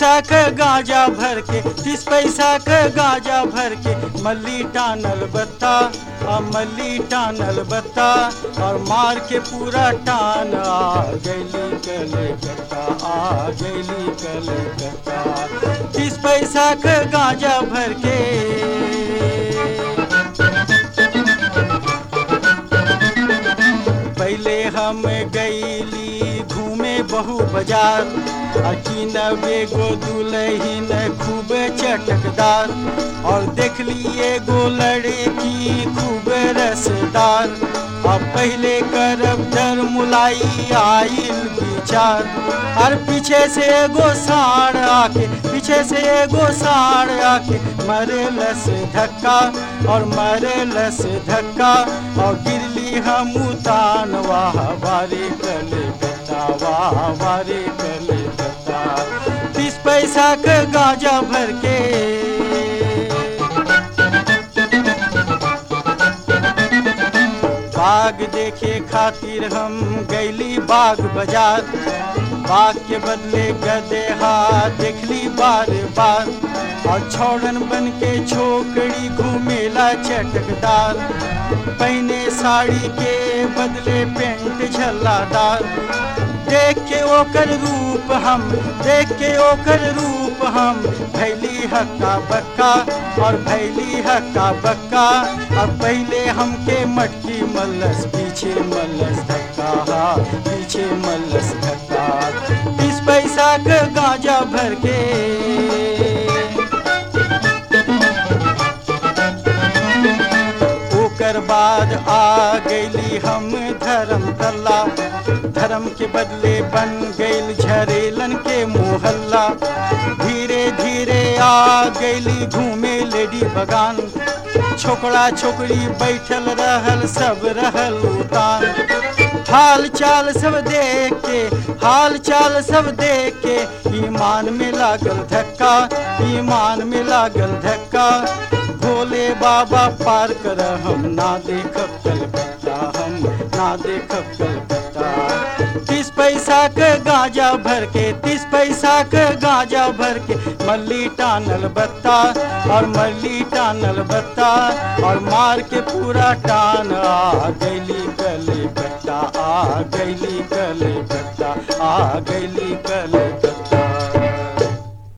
पैसा क गांजा भर के तीस पैसा क गांजा भर के मल्ली टानल बत्ता आ मल्ली टानल बत्ता और मार के पूरा टान आ गैली कलकत्ता आ गैली कलकत्ता तीस पैसा क गांजा भर के पहले हम गईली घूमे बहु बाजार अकीनबे गो दुलहिन खूब चटकदार और देखली एगो लड़की खूब रसदार अब पहले करब डर मुलाई आइल विचार और पीछे से एगो साड़ आके पीछे से एगो साड़ आके मरे लस धक्का और मरे लस धक्का और गिरली हम उतान वाह बारे कले बता वाह बारे कले बता तीस पैसा का गांजा भर के बाग देखे खातिर हम गैली बाग बाजार बाग के बदले गदेहा देखली बार बार और छोड़न बन के छोकड़ी घूमेला चटकदार पहने साड़ी के बदले पेंट झल्लादार देख के ओकर रूप हम देख के ओकर रूप हम भैली हक्का बक्का और भैली हक्का बक्का अब पहले हमके मटकी मल्लस पीछे मल्लस धक्का हा पीछे मल्लस धक्का बीस पैसा का गांजा भर के ओकर बाद आ गईली हम धर्म तल्ला धर्म के बदले बन गईल झरेलन के मोहल्ला धीरे धीरे आ गईली घूमे लेडी बगान छोकरा छोकरी बैठल रहल सब रहल उतान हाल चाल सब देख के हाल चाल सब देख के ईमान में लागल धक्का ईमान में लागल धक्का भोले बाबा पार कर हम ना देखब कलकत्ता हम ना देखब कलकत्ता तीस पैसा के गांजा भर के तीस पैसा के गांजा भर के मल्ली टानल बत्ता और मल्ली टानल बत्ता और मार के पूरा टान आ गैली कले कट्टा आ गैली कले कट्टा आ गैली कले